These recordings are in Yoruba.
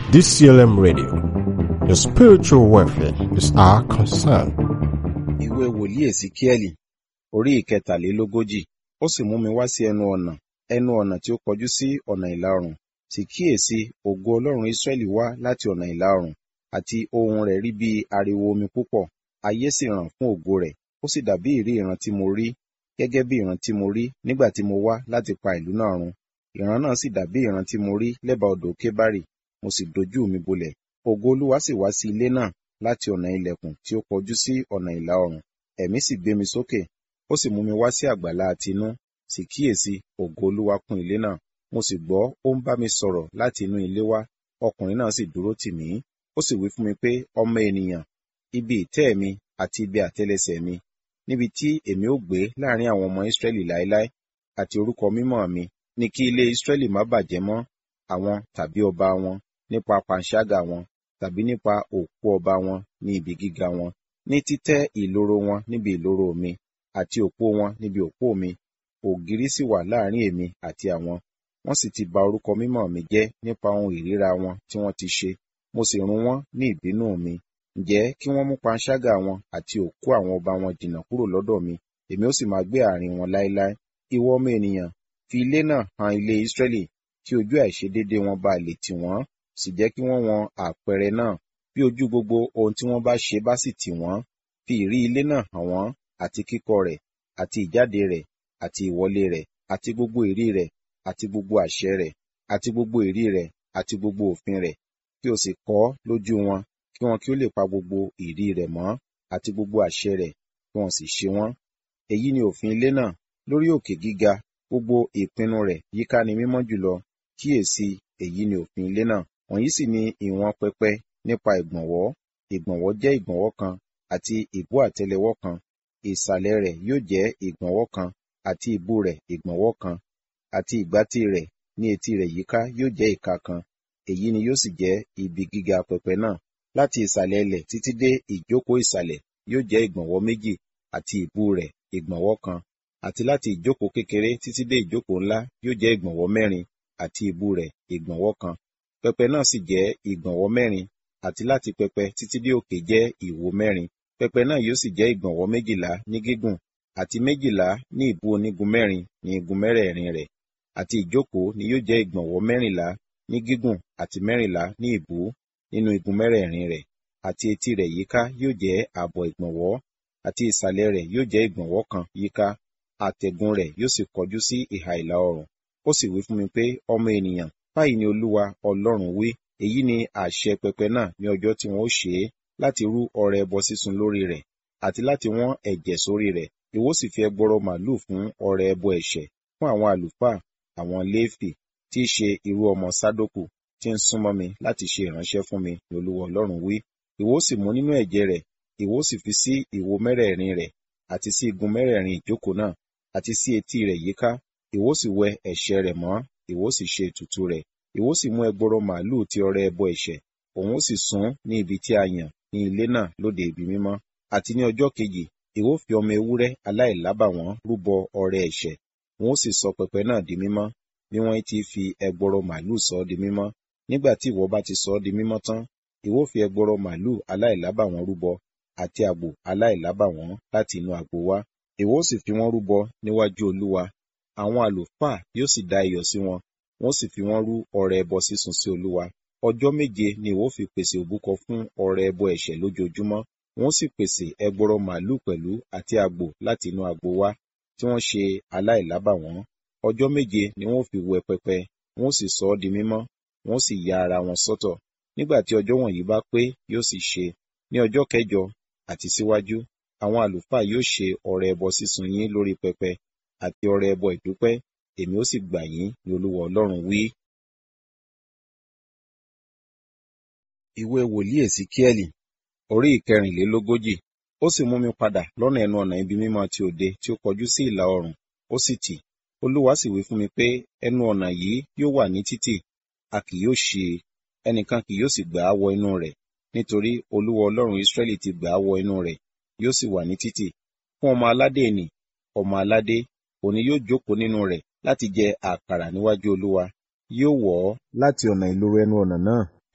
DCLM Radio. Your spiritual welfare is our concern. ìwé wòlíì èsíkíẹ́lì orí ìkẹtàlélógójì ó sì mú mi wá sí ẹnu ọ̀nà ẹnu ọ̀nà tí ó kọjú sí ọ̀nà ìlà oòrùn sì kíyèsí ògo ọlọ́run ísírẹ́lì wá láti ọ̀nà ìlà oòrùn àti ohùn rẹ̀ rí bí ariwo omi púpọ̀ ayé sì ràn fún ògo rẹ̀ ó sì dàbí ìrí ìran tí mo rí gẹ́gẹ́ bí ìran tí mo rí nígbà tí mo wá láti pa ìlú náà run ìran náà sì dàbí ìran tí mo rí lẹ́bàá odò kébárì mo sì dojú mi bolẹ̀ ògo olúwa sì wá sí ilé náà láti ọ̀nà ilẹ̀kùn tí ó kọjú sí ọ̀nà ìlà oòrùn ẹ̀mí sì gbé mi sókè ó sì mú mi wá sí àgbàlá àtinú sì kíyèsí ògo olúwa kún ilé náà mo sì gbọ́ ó ń bá mi sọ̀rọ̀ láti inú ilé wá ọkùnrin náà sì dúró tì mí ó sì wí fún mi pé ọmọ ènìyàn ibi ìtẹ́ mi àti ibi àtẹ́lẹsẹ̀ mi níbi tí èmi ó gbé láàrin àwọn ọmọ Ísírẹ́lì láéláé àti orúkọ mímọ́ mi ní kí ilé Ísírẹ́lì má bàjẹ́ mọ́ àwọn tàbí ọba wọn nípa panṣágà wọn tàbí nípa òkú ọba wọn ní ibi gíga wọn ní títẹ́ ìloro wọn níbi ìloro mi àti òpó wọn níbi òpó mi ògiri sì wà láàrin èmi àti àwọn wọ́n sì ti ba orúkọ mímọ́ mi jẹ́ nípa ohun ìríra wọn tí wọ́n ti ṣe mo sì run wọ́n ní ìbínú mi ǹjẹ́ kí wọ́n mú panṣágà wọn àti òkú àwọn ọba wọn jìnnà kúrò lọ́dọ̀ mi èmi ó sì máa gbé àárín wọn láéláé ìwọ ọmọ ènìyàn fi ilé náà han ilé Ísírẹ́lì kí ojú àìṣedéédé wọn bá lè tì wọ́n sì jẹ́ kí wọ́n wọn àpẹẹrẹ náà bí ojú gbogbo ohun tí wọ́n bá ṣe bá sì tì wọ́n fi ìrí ilé náà hàn wọ́n àti kíkọ́ rẹ̀ àti ìjáde rẹ̀ àti ìwọlé rẹ̀ àti gbogbo ìrí rẹ̀ àti gbogbo àṣẹ rẹ̀ àti gbogbo ìrí rẹ̀ àti gbogbo òfin rẹ̀ kí o sì kọ lójú wọn kí wọn kí ó lè pa gbogbo ìrí rẹ̀ mọ́ àti gbogbo àṣẹ rẹ̀ kí wọn sì ṣe wọ́n èyí ni òfin ilé náà lórí òkè gíga gbogbo ìpinnu rẹ̀ yíká ni mímọ́ jùlọ kíyèsí èyí ni òfin ilé náà wọ̀nyí sì ni ìwọ̀n pẹpẹ nípa ìgbọ̀nwọ́ ìgbọ̀nwọ́ jẹ́ ìgbọ̀nwọ́ kan àti ìbú àtẹ́lẹwọ́ kan ìsàlẹ̀ rẹ̀ yóò jẹ́ ìgbọ̀nwọ́ kan àti ìbú rẹ̀ ìgbọ̀nwọ́ kan àti ìgbátí rẹ̀ ní etí rẹ̀ yíká yóò jẹ́ ìka kan èyí ni yóò sì jẹ́ ibi gíga pẹpẹ náà láti ìsàlẹ̀ ilẹ̀ títí dé ìjókòó ìsàlẹ̀ yóò jẹ́ ìgbọ̀nwọ́ méjì àti ìbú rẹ̀ ìgbọ̀nwọ́ kan àti láti ìjókòó kékeré títí dé ìjókòó ńlá yóò jẹ́ ìgbọ̀nwọ́ mẹ́rin àti ìbú rẹ̀ ìgbọ̀nwọ́ kan pẹpẹ náà sì jẹ́ ìgbọ̀nwọ́ mẹ́rin àti láti pẹpẹ títí dé òkè jẹ́ ìwo mẹ́rin pẹpẹ náà yóò sì jẹ́ ìgbọ̀nwọ́ méjìlá ní gígùn àti méjìlá ní ìbú onígun mẹ́rin ní igun mẹ́rẹ̀ẹ̀rin rẹ̀ àti ìjókòó ni yóò jẹ́ ìgbọ̀nwọ́ mẹ́rìnlá ní gígùn àti mẹ́rìnlá ní ìbú nínú igun mẹ́rẹ̀ẹ̀rin rẹ̀ àti etí rẹ̀ yíká yóò jẹ́ ààbọ̀ ìgbọ̀nwọ́ àti ìsàlẹ̀ rẹ̀ yóò jẹ́ ìgbọ̀nwọ́ kan yíká àtẹ̀gùn rẹ̀ yóò sì kọjú sí ìhà ìlà oòrùn ó sì wí fún mi pé ọmọ ènìyàn báyìí ni olúwa ọlọ́run wí èyí ni àṣẹ pẹpẹ náà ní ọjọ́ tí wọn ó ṣe é láti rú ọrẹ ẹbọ sísun lórí rẹ̀ àti láti wọ́n ẹ̀jẹ̀ sórí rẹ̀ ìwọ sì fi ẹgbọrọ màlúù fún ọrẹ ẹbọ ẹ̀ṣẹ̀ fún àwọn àlùfáà àwọn léfì tí í ṣe irú ọmọ sádókù tí ń súnmọ́ mi láti ṣe ìránṣẹ́ fún mi ní olúwa ọlọ́run wí ìwọ sì mú nínú ẹ̀jẹ̀ rẹ̀ ìwọ sì fi sí ìwo mẹ́rẹ̀ẹ̀rin rẹ̀ àti sí igun mẹ́rẹ̀ẹ̀rin ìjókòó náà àti sí etí rẹ̀ yíká ìwọ sì wẹ ẹ̀ṣẹ̀ rẹ̀ mọ́ ìwọ sì ṣe ètùtù rẹ̀ ìwọ sì mú ẹgbọrọ màlúù ti ọrẹ ẹbọ ẹ̀ṣẹ̀ òun ó sì sún ní ibi tí a yàn ní ilé náà lóde ibi mímọ́ àti ní ọjọ́ kejì ìwọ fi ọmọ ewúrẹ́ aláìlábàwọ́n rúbọ ọrẹ ẹ̀ṣẹ̀ wọn ó sì sọ pẹpẹ náà di mímọ́ bí wọ́n ti fi ẹgbọrọ màlúù sọ ọ́ di mímọ́ nígbà tí ìwọ bá ti sọ ọ́ di mímọ́ tán ìwọ fi ẹgbọrọ màlúù aláìlábàwọ́n rúbọ àti àgbò aláìlábàwọ́n láti inú àgbo wá ìwọ ó sì fi wọ́n rúbọ níwájú olúwa àwọn àlùfáà yóò sì da iyọ̀ sí wọn wọ́n sì fi wọ́n rú ọrẹ ẹbọ sísun sí olúwa ọjọ́ méje ni ìwọ fi pèsè òbúkọ fún ọrẹ ẹbọ ẹ̀ṣẹ̀ lójoojúmọ́ wọ́n sì pèsè ẹgbọrọ màlúù pẹ̀lú àti àgbò láti inú àgbo wá tí wọ́n ṣe aláìlábàwọ́n ọjọ́ méje ni wọ́n fi wẹ pẹpẹ wọ́n sì sọ ọ́ di mímọ́ wọ́n sì ya ara wọn sọ́tọ̀ nígbà tí ọjọ́ wọ̀nyí bá pé yóò sì ṣe ní ọjọ́ kẹjọ àti síwájú àwọn àlùfáà yóò ṣe ọrẹ ẹbọ sísun yín lórí pẹpẹ àti ọrẹ ẹbọ ìdúpẹ́ èmi ó sì gbà yín ní olúwa ọlọ́run wí. ìwé wòlíì èsíkíẹ́lì orí ìkẹrìnlélógójì ó sì mú mi padà lọ́nà ẹnu ọ̀nà ibi mímọ́ ti òde tí ó kọjú sí ìlà oòrùn ó sì tì olúwa sì wí fún mi pé ẹnu ọ̀nà yìí yóò wà ní títì a kì yóò ṣí i ẹnìkan kì yóò sì gbà á wọ inú rẹ̀ nítorí olúwa ọlọ́run israẹli ti gbà á wọ inú rẹ̀ yóò sì wà ní títì fún ọmọ aládé nì ọmọ aládé òní yóò jókòó nínú rẹ̀ láti jẹ àkàrà níwájú olúwa yóò wọ̀ ọ́ láti ọ̀nà ìloro ẹnu ọ̀nà náà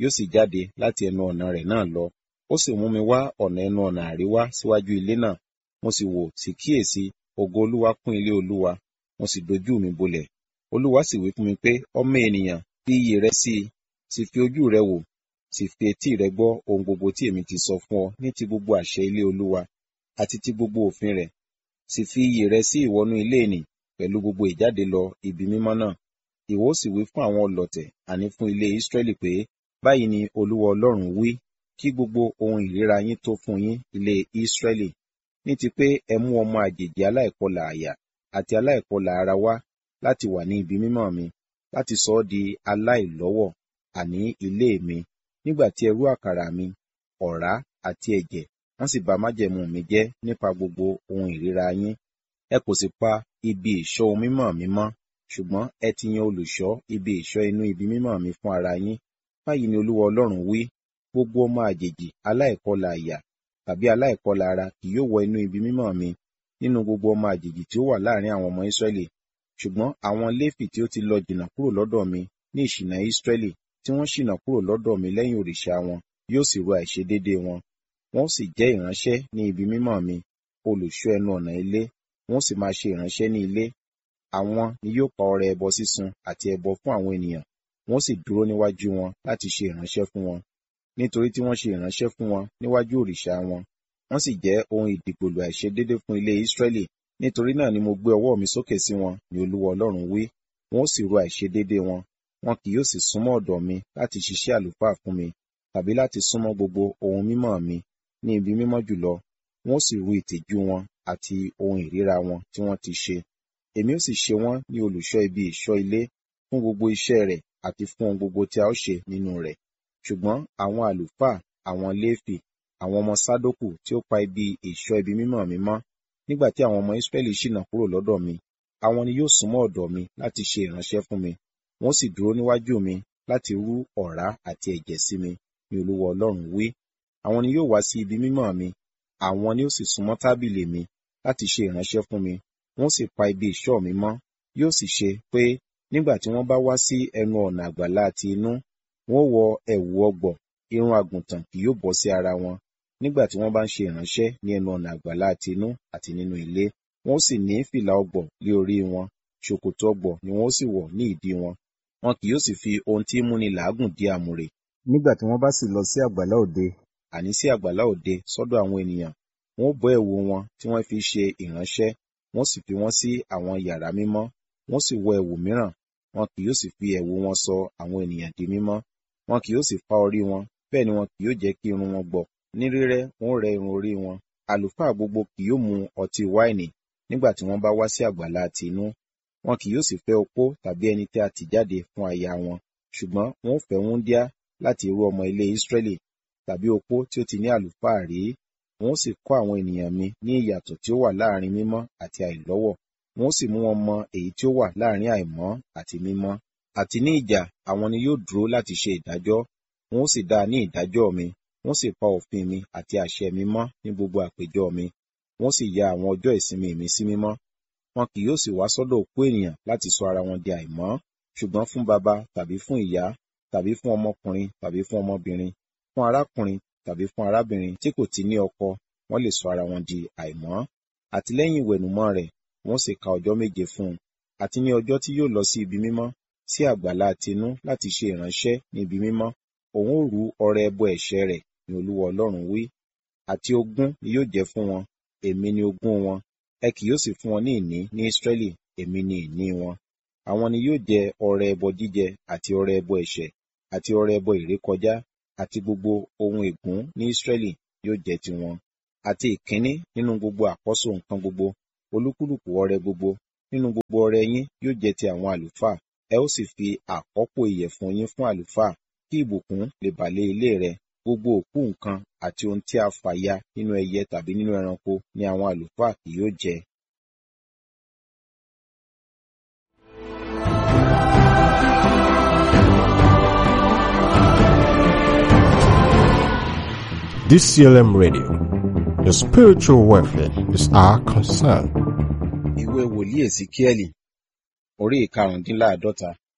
yóò sì jáde láti ẹnu ọ̀nà rẹ̀ náà lọ ó sì mú mi wá ọ̀nà ẹnu ọ̀nà àríwá síwájú ilé náà mo sì wò sì kíyèsí ògo olúwa kún ilé olúwa mo sì dojú mi bolẹ̀ olúwa sì wí fún mi pé ọmọ ènìyàn fi iyè rẹ sí i sì fi ojú rẹ wò sì fi etí rẹ gbọ́ ohun gbogbo tí èmi ti sọ fún ọ ní ti gbogbo àṣẹ ilé olúwa àti ti gbogbo òfin rẹ̀ sì fi iyè rẹ sí ìwọnú ilé ìnì pẹ̀lú gbogbo ìjáde lọ ibi mímọ́ náà ìwọ sì wí fún àwọn ọlọ̀tẹ̀ àní fún ilé Ísírẹ́lì pé báyìí ni olúwa ọlọ́run wí kí gbogbo ohun ìríra yín tó fún yín ilé Ísírẹ́lì ní ti pé ẹ mú ọmọ àjèjì aláìkọlà àyà àti aláìkọlà ara wá láti wà ní ibi mímọ́ mi láti sọ ọ́ di aláìlọ́wọ̀ àní ilé mi nígbà tí ẹ rú àkàrà mi ọ̀rá àti ẹ̀jẹ̀ wọ́n sì bà májẹ̀mú mi jẹ́ nípa gbogbo ohun ìríra yín ẹ kò sì pa ibi ìṣọ́ ohun mímọ́ mi mọ́ ṣùgbọ́n ẹ ti yan olùṣọ́ ibi ìṣọ́ inú ibi mímọ́ mi fún ara yín báyìí ni olúwa ọlọ́run wí gbogbo ọmọ àjèjì aláìkọlà àyà tàbí aláìkọlà ara kì yóò wọ inú ibi mímọ́ mi nínú gbogbo ọmọ àjèjì tí ó wà láàrin àwọn ọmọ Ísírẹ́lì ṣùgbọ́n àwọn Léfì tí ó ti lọ jìnnà kúrò lọ́dọ̀ mi ní ìṣìnà Ísírẹ́lì tí wọ́n ṣìnà kúrò lọ́dọ̀ mi lẹ́yìn òrìṣà wọn yóò sì ru àìṣedéédéé wọn wọn ó sì jẹ́ ìránṣẹ́ ní ibi mímọ́ mi olùṣọ́ ẹnu ọ̀nà ilé wọn ó sì máa ṣe ìránṣẹ́ ní ilé àwọn ni yóò pa ọrẹ ẹbọ sísun àti ẹbọ fún àwọn ènìyàn wọn ó sì dúró níwájú wọn láti ṣe ìránṣẹ́ fún wọn nítorí tí wọ́n ṣe ìránṣẹ́ fún wọn níwájú òrìṣà wọn wọ́n sì jẹ́ ohun ìdìgbòlù àìṣedéédé fún ilé Ísírẹ́lì nítorí náà ni mo gbé ọwọ́ mi sókè sí wọn ni Olúwa Ọlọ́run wí wọn ó sì ru àìṣedéédé wọn wọn kì yóò sì súnmọ́ ọ̀dọ̀ mi láti ṣiṣẹ́ àlùfáà fún mi tàbí láti súnmọ́ gbogbo ohun mímọ́ mi ní ibi mímọ́ jùlọ wọn ó sì ru ìtìjú wọn àti ohun ìríra wọn tí wọ́n ti ṣe èmi ó sì ṣe wọ́n ní olùṣọ́ ibi ìṣọ́ ilé fún gbogbo iṣẹ́ rẹ̀ àti fún ohun gbogbo tí a ó ṣe nínú rẹ̀ ṣùgbọ́n àwọn àlùfáà àwọn léfì àwọn ọmọ sádókù tí ó pa ibi ìṣọ́ ibi mímọ́ mi mọ́ nígbà tí àwọn ọmọ Ísírẹ́lì ṣìnà kúrò lọ́dọ̀ mi àwọn ni yóò súnmọ́ ọ̀dọ̀ mi láti ṣe ìránṣẹ́ fún mi wọ́n sì dúró níwájú mi láti rú ọ̀rá àti ẹ̀jẹ̀ sí mi ní Olúwa Ọlọ́run wí àwọn ni yóò wá sí ibi mímọ́ mi àwọn ni ó sì súnmọ́ tábìlì mi láti ṣe ìránṣẹ́ fún mi wọ́n sì pa ibi ìṣọ́ mi mọ́ yóò sì ṣe pé nígbà tí wọ́n bá wá sí ẹnu ọ̀nà àgbàlá ti inú wọ́n wọ ẹ̀wù ọgbọ̀ irun àgùntàn kì yóò bọ́ sí ara wọn nígbà tí wọ́n bá ń ṣe ìránṣẹ́ ní ẹnu ọ̀nà àgbàlá ti inú àti nínú ilé wọ́n sì ní fìlà ọgbọ̀ lé orí wọn ṣòkòtò ọgbọ̀ ni wọ́n sì wọ̀ ní ìdí wọn wọn kì yóò sì fi ohun tí múni làágùn dí àmùrè nígbà tí wọ́n bá sì lọ sí àgbàlá òde àní sí àgbàlá òde sọ́dọ̀ àwọn ènìyàn wọn ó bọ́ ẹ̀wù wọn tí wọ́n fi ṣe ìránṣẹ́ wọ́n sì fi wọ́n sí àwọn yàrá mímọ́ wọ́n sì wọ ẹ̀wù mìíràn wọn kì yóò sì fi ẹ̀wù wọn sọ àwọn ènìyàn di mímọ́ wọn kì yóò sì fá orí wọn bẹ́ẹ̀ ni wọn kì yóò jẹ́ kí irun wọn gbọ̀ ní rírẹ́ wọn ó rẹ́ irun orí wọn àlùfáà gbogbo kì yóò mu ọtí wáìnì nígbà tí wọ́n bá wá sí àgbàlá ti inú wọn kì yóò sì fẹ́ opó tàbí ẹni tí a tì jáde fún aya wọn ṣùgbọ́n wọn ó fẹ́ wúńdíá láti irú ọmọ ilé Ísírẹ́lì tàbí opó tí ó ti ní àlùfáà rí wọn ó sì kọ́ àwọn ènìyàn mi ní ìyàtọ̀ tí ó wà láàrin mímọ́ àti àìlọ́wọ̀ wọn ó sì mú wọn mọ èyí tí ó wà láàrin àìmọ́ àti mímọ́ àti ní ìjà àwọn ni yóò dúró láti ṣe ìdájọ́ wọn ó sì dá a ní ìdájọ́ mi wọ́n sì pa òfin mi àti àṣẹ mi mọ́ ní gbogbo àpéjọ mi wọ́n sì ya àwọn ọjọ́ ìsinmi mi sí mímọ́ wọn kì yóò sì wá sọ́dọ̀ òkú ènìyàn láti sọ ara wọn di àìmọ́ ṣùgbọ́n fún baba tàbí fún ìyá tàbí fún ọmọkùnrin tàbí fún ọmọbìnrin fún arákùnrin tàbí fún arábìnrin tí kò ti ní ọkọ wọ́n lè sọ ara wọn di àìmọ́ àti lẹ́yìn ìwẹ̀nùmọ́ rẹ̀ wọ́n sì ka ọjọ́ méje fún un àti ní ọjọ́ tí yóò lọ sí ibi mímọ́ sí àgbàlá tinú láti ṣe ìránṣẹ́ ní ibi mímọ́ òun ó rú ọrẹ ẹbọ ẹ̀ṣẹ̀ rẹ̀ ní olúwa ọlọ́run wí àti ogún ni yóò jẹ́ fún wọn èmi ni ogún wọn ẹ kì yóò sì fún wọn ní ìní ní Ísírẹ́lì èmi ni ìní wọn àwọn ni yóò jẹ ọrẹ ẹbọ jíjẹ àti ọrẹ ẹbọ ẹ̀ṣẹ̀ àti ọrẹ ẹbọ ìrékọjá àti gbogbo ohun ègún ní Ísírẹ́lì yóò jẹ́ tiwọn àti ìkíní nínú gbogbo àkọ́so nǹkan gbogbo olúkúlùkù ọrẹ gbogbo nínú gbogbo ọrẹ yín yóò jẹ́ ti àwọn àlùfáà ẹ ó sì fi àkọ́pò ìyẹ̀fun yín fún àlùfáà kí ìbùkún lè bà lé ilé rẹ gbogbo òkú nǹkan àti ohun tí a fà ya nínú ẹyẹ tàbí nínú ẹranko ni àwọn àlùfáà kì yóò jẹ. DCLM Radio. Your spiritual welfare is our concern. ìwé wòlíì èsìkíẹ́lì orí ìkarùndínláàádọ́ta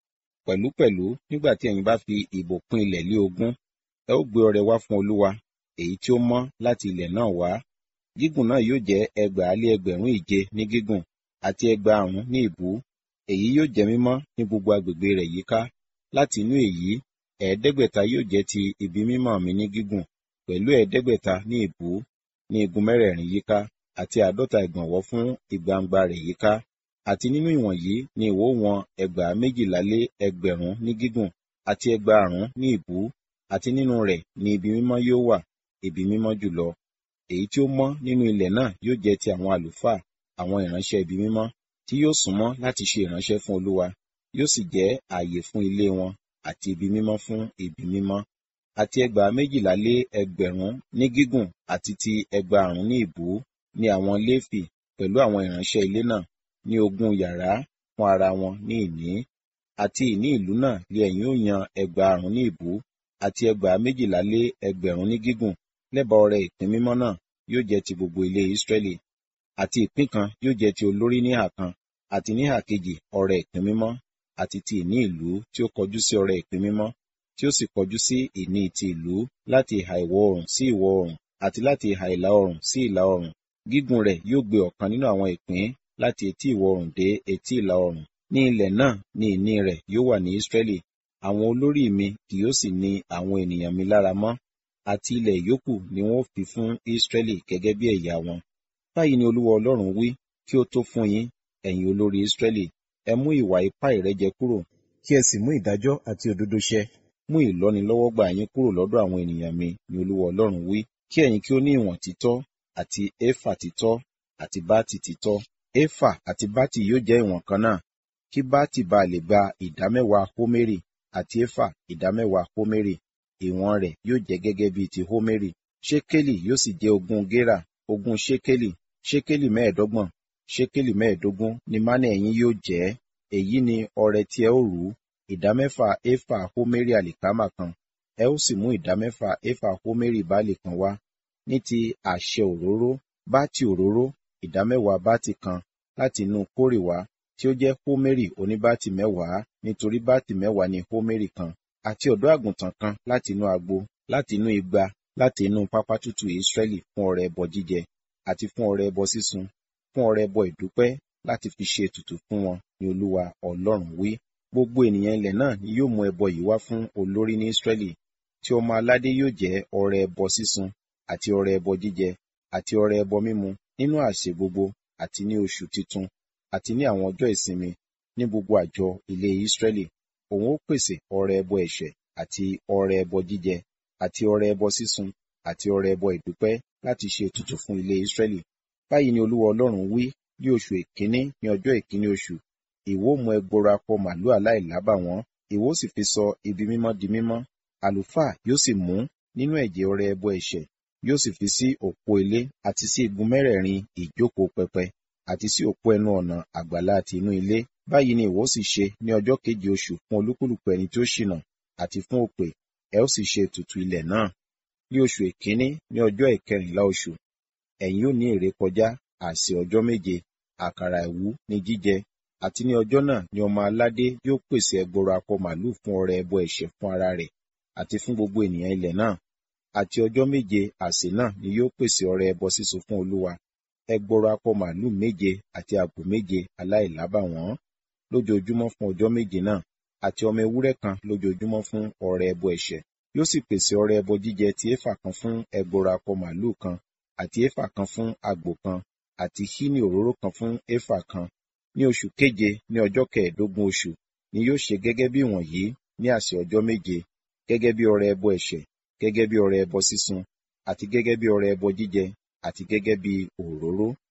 pẹ̀lúpẹ̀lú nígbà tí ẹ̀yin bá fi ìbò pín ilẹ̀ lé ogún ẹ ó gbé ọrẹ wá fún olúwa èyí tí ó mọ́ láti ilẹ̀ náà wá gígùn náà yóò jẹ́ ẹgbàá lé ẹgbẹ̀rún ìje ní gígùn àti ẹgbàárún ní ìbú èyí yóò jẹ́ mímọ́ ní gbogbo agbègbè rẹ̀ yíká láti inú èyí ẹ̀ẹ́dẹ́gbẹ̀ta yóò jẹ́ ti ibi mímọ́ mi ní gígùn pẹ̀lú ẹ̀ẹ́dẹ́gbẹ̀ta ní ìbú ní igun mẹ́rẹ̀ẹ̀rin yíká àti àádọ́ta ìgbọ̀nwọ́ fún ìgbangba rẹ̀ yíká àti nínú ìwọ̀nyí ni ìwó wọn ẹgbàá méjìlá lé ẹgbẹ̀rún ní gígùn àti ẹgbàárún ní ìbú àti nínú rẹ̀ ni ibi mímọ́ yóò wà ibi mímọ́ jùlọ èyí tí ó mọ́ nínú ilẹ̀ náà yóò jẹ́ ti àwọn àlùfáà àwọn ìránṣẹ́ ibi mímọ́ tí yóò súnmọ́ láti ṣe ìránṣẹ́ fún olúwa yóò sì jẹ́ ààyè fún ilé wọn àti ibi mímọ́ fún ibi mímọ́ àti ẹgbàá méjìlá lé ẹgbẹ̀rún ní gígùn àti ti ẹgbàárún ní ìbú ni àwọn léfì pẹ̀lú àwọn ìránṣẹ́ ilé náà ní ogún yàrá fún ara wọn ní ìní àti ìní ìlú náà lé ẹ̀yin ó yan ẹgbàárún ní ìbú àti ẹgbàá méjìlá lé ẹgbẹ̀rún ní gígùn lẹ́bàá ọrẹ ìpín mímọ́ náà yóò jẹ́ ti gbogbo ilé Ísírẹ́lì àti ìpín kan yóò jẹ́ ti olórí níhà kan àti níhà kejì ọrẹ ìpín mímọ́ àti ti ìní ìlú tí ó kọjú sí ọrẹ ìpín mímọ́ tí ó sì kọjú sí ìní ti ìlú láti ìhà ìwọ̀ oòrùn sí ìwọ̀ oòrùn àti láti ìhà ìlà oòrùn sí ìlà oòrùn gígùn rẹ̀ yóò gbé ọ̀kan nínú àwọn ìpín láti etí ìwọ̀ oòrùn dé etí ìlà oòrùn ní ilẹ̀ náà ni ìní rẹ̀ yóò wà ní Ísírẹ́lì àwọn olórí mi kì yóò sì ní àwọn ènìyàn mi lára mọ́ àti ilẹ̀ yòókù ni wọn ó fi fún Ísírẹ́lì gẹ́gẹ́ bí ẹ̀yà wọn báyìí ni Olúwa Ọlọ́run wí kí ó tó fún yín ẹ̀yin olórí Ísírẹ́lì ẹ mú ìwà ipá ìrẹ́jẹ kúrò kí ẹ sì mú ìdájọ́ àti òdodo ṣẹ mú ìlọ́nilọ́wọ́gbà yín kúrò lọ́dọ̀ àwọn ènìyàn mi ni Olúwa Ọlọ́run wí kí ẹ̀yin kí ó ní ìwọ̀n títọ́ àti éfà títọ́ àti bátì títọ́ éfà àti bátì yóò jẹ́ ìwọ̀n kan náà kí bátì bá lè gba ìdámẹ́wàá hómérì àti éfà ìdámẹ́wàá hómérì ìwọ̀n rẹ̀ yóò jẹ́ gẹ́gẹ́ bíi ti hómérì ṣékélì yóò sì jẹ́ ogún gérà ogún ṣékélì ṣékélì mẹ́ẹ̀ẹ́dọ́gbọ̀n ṣékélì mẹ́ẹ̀ẹ́dógún ni mánà ẹ̀yin yóò jẹ́ èyí ni ọrẹ tí ẹ ó rú ìdámẹ́fà éfà hómérì àlìkámà kan ẹ ó sì mú ìdámẹ́fà éfà hómérì báàlì kan wá ní ti àṣẹ òróró bátì òróró ìdámẹ́wàá bátì kan láti inú kórè wá tí ó jẹ́ hómérì oníbátì mẹ́wàá nítorí bátì mẹ́wàá ni hómérì kan àti ọ̀dọ́ àgùntàn kan láti inú agbo láti inú igba láti inú pápá tútù Ísírẹ́lì fún ọrẹ ẹbọ jíjẹ àti fún ọrẹ ẹbọ sísun fún ọrẹ ẹbọ ìdúpẹ́ láti fi ṣe ètùtù fún wọn ni Olúwa Ọlọ́run wí gbogbo ènìyàn ilẹ̀ náà ni yóò mú ẹbọ yìí wá fún olórí ní Ísírẹ́lì tí ọmọ aládé yóò jẹ́ ọrẹ ẹbọ sísun àti ọrẹ ẹbọ jíjẹ àti ọrẹ ẹbọ mímu nínú àsè gbogbo àti ní oṣù titun àti ní àwọn ọjọ́ ìsinmi ní gbogbo àjọ ilé Ísírẹ́lì òun ó pèsè ọrẹ ẹbọ ẹ̀ṣẹ̀ àti ọrẹ ẹbọ jíjẹ àti ọrẹ ẹbọ sísun àti ọrẹ ẹbọ ìdúpẹ́ láti ṣe ètùtù fún ilé Ísírẹ́lì báyìí ni Olúwa Ọlọ́run wí ní oṣù èkíní ní ọjọ́ èkíní oṣù ìwọ mú ẹgbọrọ akọ màlúù aláìlábàwọ́n ìwọ sì fi sọ ibi mímọ́ di mímọ́ àlùfáà yóò sì mú nínú ẹ̀jẹ̀ ọrẹ ẹbọ ẹ̀ṣẹ̀ yóò sì fi sí òpó ilé àti sí igun mẹ́rẹ̀ẹ̀rin ìjókòó pẹpẹ àti sí òpó ẹnu ọ̀nà àgbàlá àti inú ilé báyìí ni ìwọ sì ṣe ní ọjọ́ keje oṣù fún olúkúlùkù ẹni tí ó ṣìnà àti fún òpè ẹ ó sì ṣe ètùtù ilẹ̀ náà ní oṣù èkíní ní ọjọ́ ìkẹrìnlá oṣù ẹ̀yin ó ní ìrékọjá àsè ọjọ́ méje àkàrà ìwú ní jíjẹ àti ní ọjọ́ náà ni ọmọ aládé yóò pèsè ẹgbọrọ akọ màlúù fún ọrẹ ẹbọ ẹ̀ṣẹ̀ fún ara rẹ̀ àti fún gbogbo ènìyàn ilẹ̀ náà àti ọjọ́ méje àsè náà ni yóò pèsè ọrẹ ẹbọ sísun fún olúwa ẹgbọrọ akọ màlúù méje àti àgbò méje aláìlábàwọ́n lójoojúmọ́ fún ọjọ́ méje náà àti ọmọ ewúrẹ́ kan lójoojúmọ́ fún ọrẹ ẹbọ ẹ̀ṣẹ̀ yóò sì pèsè ọrẹ ẹbọ jíjẹ ti éfà kan fún ẹgbọrọ akọ màlúù kan àti éfà kan fún àgbò kan àti hínì òróró kan fún éfà kan ní oṣù keje ní ọjọ́ kẹẹ̀ẹ́dógún oṣù ni yóò ṣe gẹ́gẹ́ bí wọ̀nyí ní àsè ọjọ́ méje gẹ́gẹ́ bí ọrẹ ẹbọ ẹ̀ṣẹ̀ gẹ́gẹ́ bí ọrẹ ẹbọ sísun àti gẹ́gẹ́ bí ọrẹ ẹbọ jíjẹ àti gẹ́gẹ́ bí òróró